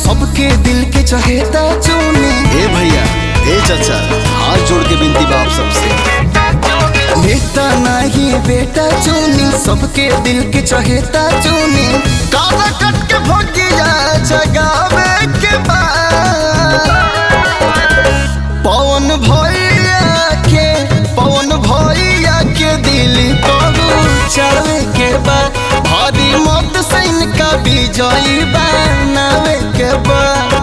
सबके दिल के चहेता चुनी ए भैया ए चाचा हाथ जोड़ के विनती बाप सबसे नेता नहीं बेटा चुनी सबके दिल के चहेता चुनी काला कट के भोगिया जगावे के बाद पवन भैया के पवन भैया के दिल चढ़े के बाद भारी मत से इनका विजयी बनावे के बाद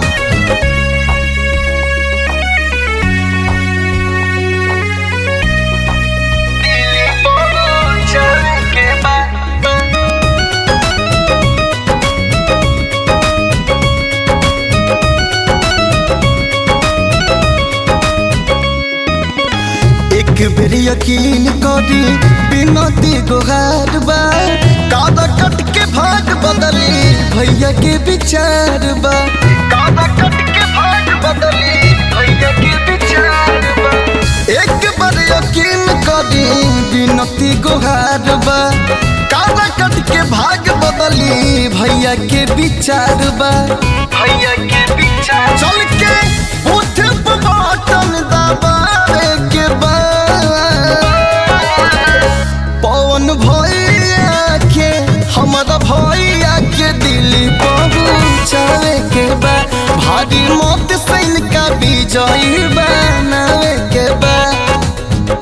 एक बेर यकीन करी बिनती गोहार बा कादा कट के भाग बदली भैया के विचार बा कादा कट के भाग बदली भैया के विचार बा एक बार यकीन करी बिनती गोहार बा कादा कट के भाग बदली भैया के विचार बा भैया के विचार चल के उठ बटन दबावे के बाद पवन भैया के हमारा भैया के दिल पहुँचावे के बाद भारी मत सैन का विजयी बनावे के बाद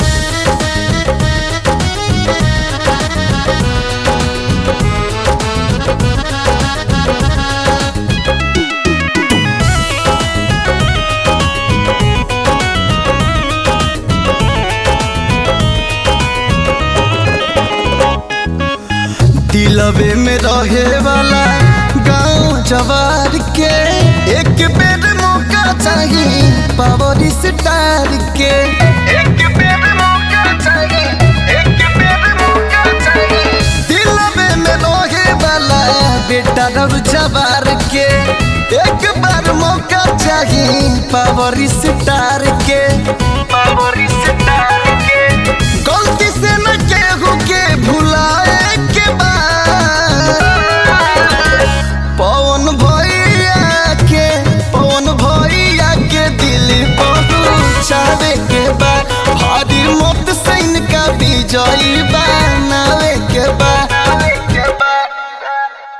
दिलवे में रहे वाला गांव जवार के एक बेर मौका चाहिए पावर स्टार के एक बेर मौका चाहिए एक बेर मौका चाहिए दिलवे में रहे वाला बेटा रब जवार के एक बार मौका चाहिए पावर स्टार के